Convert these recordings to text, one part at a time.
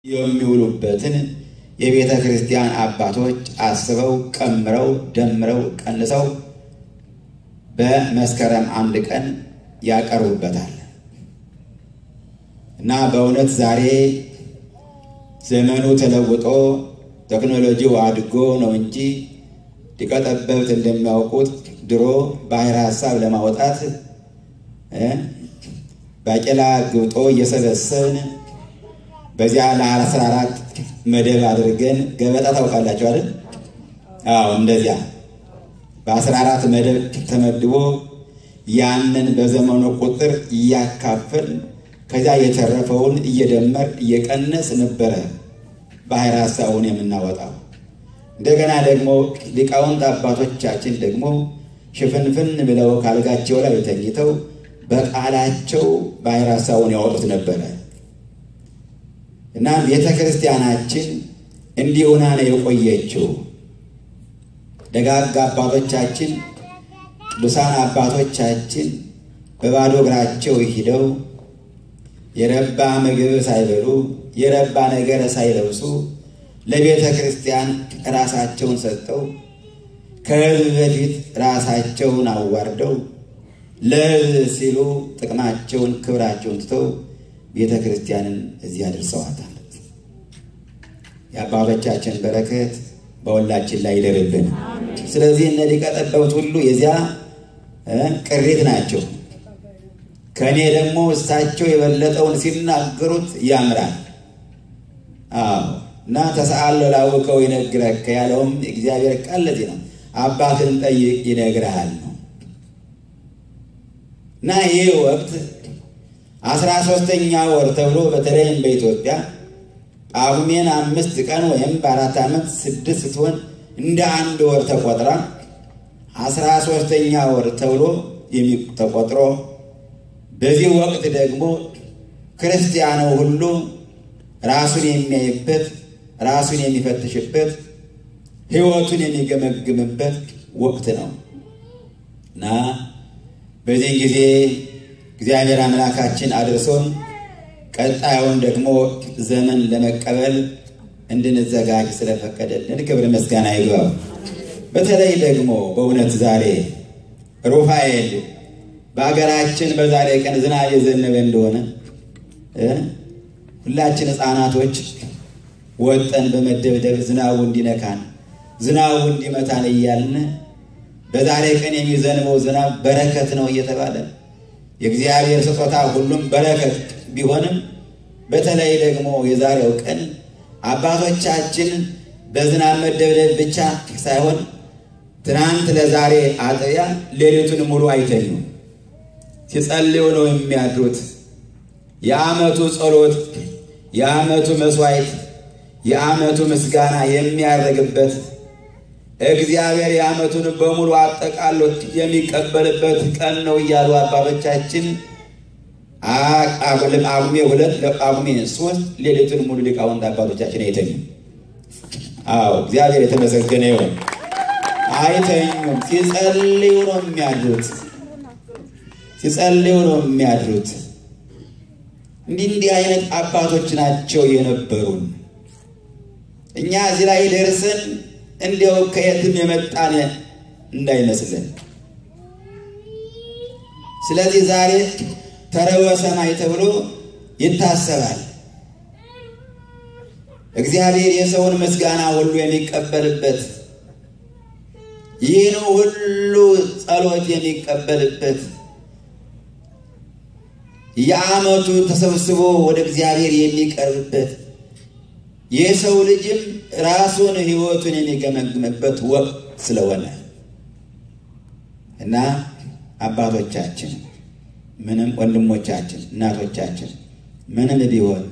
የሚውሉበትን የቤተ ክርስቲያን አባቶች አስበው ቀምረው ደምረው ቀንሰው በመስከረም አንድ ቀን ያቀርቡበታል እና በእውነት ዛሬ ዘመኑ ተለውጦ ቴክኖሎጂው አድጎ ነው እንጂ ሊቀ ጠበብት እንደሚያውቁት ድሮ ባሕረ ሐሳብ ለማውጣት ባቄላ ግብጦ እየሰበሰብን በዚያ ለአስራ አራት መደብ አድርገን ገበጣ ታውቃላችሁ አይደል? አዎ እንደዚያ በአስራ አራት መደብ ተመድቦ ያንን በዘመኑ ቁጥር እያካፈል ከዚያ የተረፈውን እየደመር እየቀነስ ነበረ ባሕረ ሐሳቡን የምናወጣው። እንደገና ደግሞ ሊቃውንት አባቶቻችን ደግሞ ሽፍንፍን ብለው ካልጋቸው ላይ ተኝተው በቃላቸው ባሕረ ሐሳቡን ያወጡት ነበረ እና ቤተ ክርስቲያናችን እንዲህ ሆና ነው የቆየችው። ደጋግ አባቶቻችን ቅዱሳን አባቶቻችን በባዶ እግራቸው ሂደው የረባ ምግብ ሳይበሉ የረባ ነገር ሳይለብሱ ለቤተ ክርስቲያን ራሳቸውን ሰጠው ከሕዝብ በፊት ራሳቸውን አዋርደው ለሕዝብ ሲሉ ጥቅማቸውን ክብራቸውን ትተው ቤተ ክርስቲያንን እዚህ አድርሰዋታል። የአባቶቻችን በረከት በሁላችን ላይ ይደርብን። ስለዚህ እነ ሊቀ ጠበብት ሁሉ የዚያ ቅሪት ናቸው። ከእኔ ደግሞ እሳቸው የበለጠውን ሲናገሩት ያምራል። አዎ እና ተሰአሎ ላውቀው ይነግረከ ያለውም እግዚአብሔር ቃል ለዚህ ነው። አባትን ጠይቅ ይነግርሃል ነው እና ይህ ወቅት አስራ ሦስተኛ ወር ተብሎ በተለይም በኢትዮጵያ ጳጉሜን አምስት ቀን ወይም በአራት ዓመት ስድስት ስትሆን እንደ አንድ ወር ተቆጥራ አስራ ሦስተኛ ወር ተብሎ ተቆጥሮ በዚህ ወቅት ደግሞ ክርስቲያኑ ሁሉ ራሱን የሚያይበት ራሱን የሚፈትሽበት ሕይወቱን የሚገመግምበት ወቅት ነው እና በዚህ ጊዜ እግዚአብሔር አምላካችን አድርሶን ቀጣዩን ደግሞ ዘመን ለመቀበል እንድንዘጋጅ ስለፈቀደልን ክብር ምስጋና ይግባው። በተለይ ደግሞ በእውነት ዛሬ ሩፋኤል በሀገራችን በዛሬ ቀን ዝናብ የዘነበ እንደሆነ ሁላችን ሕፃናቶች ወጠን በመደብደብ ዝናቡ እንዲነካን ዝናቡ እንዲመታን እያልን በዛሬ ቀን የሚዘንበው ዝናብ በረከት ነው እየተባለ የእግዚአብሔር ስጦታ ሁሉም በረከት ቢሆንም በተለይ ደግሞ የዛሬው ቀን አባቶቻችን በዝናብ መደብደብ ብቻ ሳይሆን ትናንት ለዛሬ አጥቢያ ሌሊቱን ሙሉ አይተኙም። ሲጸልዩ ነው የሚያድሩት። የዓመቱ ጸሎት፣ የዓመቱ መስዋዕት፣ የዓመቱ ምስጋና የሚያደርግበት እግዚአብሔር የዓመቱን በሙሉ አጠቃሎ የሚቀበልበት ቀን ነው እያሉ አባቶቻችን ጳጉሜ ሁለት ለጳጉሜ ሶስት ሌሊቱን ሙሉ ሊቃውንት አባቶቻችን አይተኙም። አዎ እግዚአብሔር የተመሰገነ ይሁን። አይተኙም። ሲጸልዩ ነው የሚያድሩት። ሲጸልዩ ነው የሚያድሩት። እንዲህ እንዲህ አይነት አባቶች ናቸው የነበሩን። እኛ እዚህ ላይ ደርሰን እንዲያው ከየትም የመጣን እንዳይመስለን። ስለዚህ ዛሬ ተረወ ሰማይ ተብሎ ይታሰባል። እግዚአብሔር የሰውን ምስጋና ሁሉ የሚቀበልበት ይህን ሁሉ ጸሎት የሚቀበልበት የዓመቱ ተሰብስቦ ወደ እግዚአብሔር የሚቀርብበት የሰው ልጅም ራሱን ሕይወቱን የሚገመግምበት ወቅት ስለሆነ እና አባቶቻችን ምንም ወንድሞቻችን እናቶቻችን ምንም ቢሆን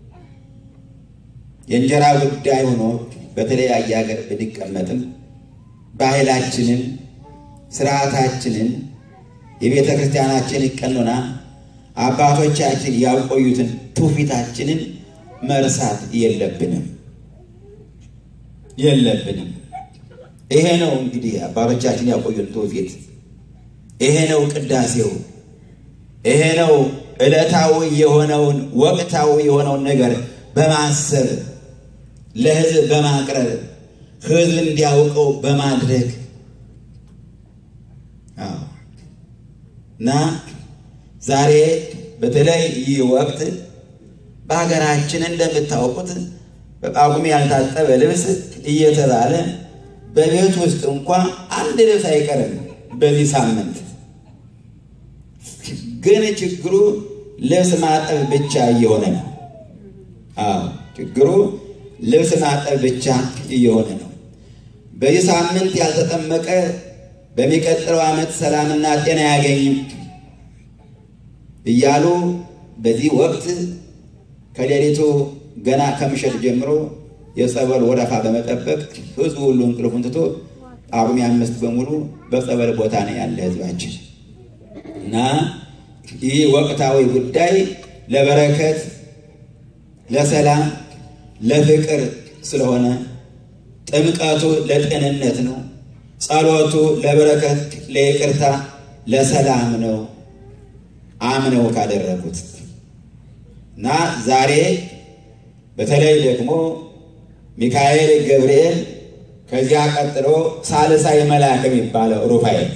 የእንጀራ ጉዳይ ሆኖ በተለያየ ሀገር ብንቀመጥም ባህላችንን፣ ስርዓታችንን፣ የቤተ ክርስቲያናችን ቀኖና አባቶቻችን ያቆዩትን ትውፊታችንን መርሳት የለብንም የለብንም። ይሄ ነው እንግዲህ አባቶቻችን ያቆዩን ትውፊት። ይሄ ነው ቅዳሴው። ይሄ ነው ዕለታዊ የሆነውን ወቅታዊ የሆነውን ነገር በማሰብ ለሕዝብ በማቅረብ ሕዝብ እንዲያውቀው በማድረግ እና ዛሬ በተለይ ይህ ወቅት በሀገራችን እንደምታውቁት በጳጉሜ ያልታጠበ ልብስ እየተባለ በቤት ውስጥ እንኳ አንድ ልብስ አይቀርም። በዚህ ሳምንት ግን ችግሩ ልብስ ማጠብ ብቻ እየሆነ ነው። አዎ ችግሩ ልብስ ማጠብ ብቻ እየሆነ ነው። በዚህ ሳምንት ያልተጠመቀ በሚቀጥለው ዓመት ሰላምና ጤና አያገኝም እያሉ በዚህ ወቅት ከሌሊቱ ገና ከምሸት ጀምሮ የጸበል ወረፋ በመጠበቅ ሕዝቡ ሁሉ እንቅልፉን ትቶ ጳጉሜ አምስት በሙሉ በጸበል ቦታ ነው ያለ ሕዝባችን እና ይህ ወቅታዊ ጉዳይ ለበረከት፣ ለሰላም፣ ለፍቅር ስለሆነ ጥምቀቱ ለጤንነት ነው። ጸሎቱ ለበረከት፣ ለይቅርታ፣ ለሰላም ነው አምነው ካደረጉት እና ዛሬ በተለይ ደግሞ ሚካኤል፣ ገብርኤል ከዚያ ቀጥሎ ሳልሳይ መልአክ የሚባለው ሩፋኤል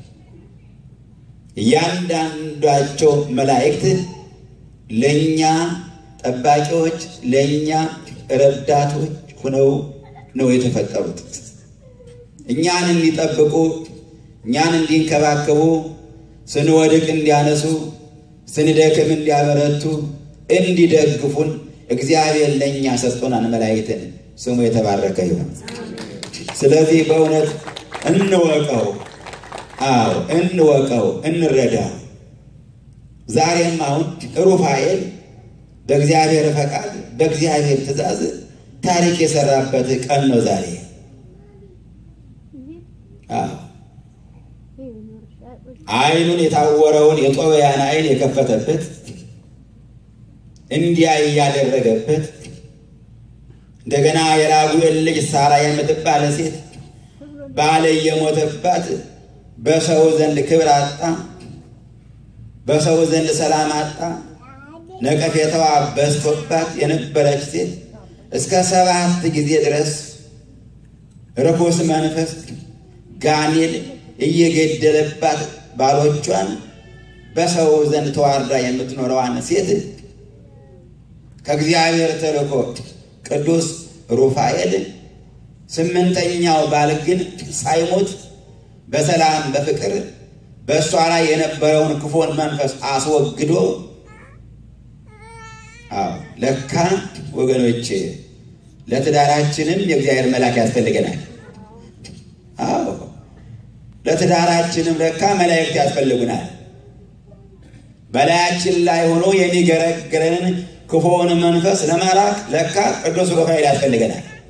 እያንዳንዳቸው መላእክት ለእኛ ጠባቂዎች፣ ለእኛ ረዳቶች ሆነው ነው የተፈጠሩት። እኛን እንዲጠብቁ፣ እኛን እንዲንከባከቡ፣ ስንወድቅ እንዲያነሱ፣ ስንደክም እንዲያበረቱ፣ እንዲደግፉን እግዚአብሔር ለእኛ ሰጥቶናል መላእክትን። ስሙ የተባረከ ይሁን። ስለዚህ በእውነት እንወቀው። አዎ እንወቀው፣ እንረዳው። ዛሬም አሁን ሩፋኤል በእግዚአብሔር ፈቃድ በእግዚአብሔር ትእዛዝ ታሪክ የሰራበት ቀን ነው ዛሬ። ዓይኑን የታወረውን የጦቢያን ዓይን የከፈተበት እንዲያይ ያደረገበት እንደገና የራጉኤል ልጅ ሳራ የምትባለ ሴት ባለ የሞተባት በሰው ዘንድ ክብር አጣ፣ በሰው ዘንድ ሰላም አጣ፣ ነቀፌታዋ በዝቶባት የነበረች ሴት እስከ ሰባት ጊዜ ድረስ ርኩስ መንፈስ ጋኔል እየገደለባት ባሎቿን በሰው ዘንድ ተዋርዳ የምትኖረዋን ሴት ከእግዚአብሔር ተልኮ ቅዱስ ሩፋኤል ስምንተኛው ባል ግን ሳይሞት በሰላም በፍቅር በእሷ ላይ የነበረውን ክፉን መንፈስ አስወግዶ፣ አዎ ለካ ወገኖች ለትዳራችንም የእግዚአብሔር መልአክ ያስፈልገናል። አዎ ለትዳራችንም ለካ መላእክት ያስፈልጉናል። በላያችን ላይ ሆኖ የሚገረግረንን ክፉውን መንፈስ ለመራቅ ለካ ቅዱስ ሩፋኤል ያስፈልገናል።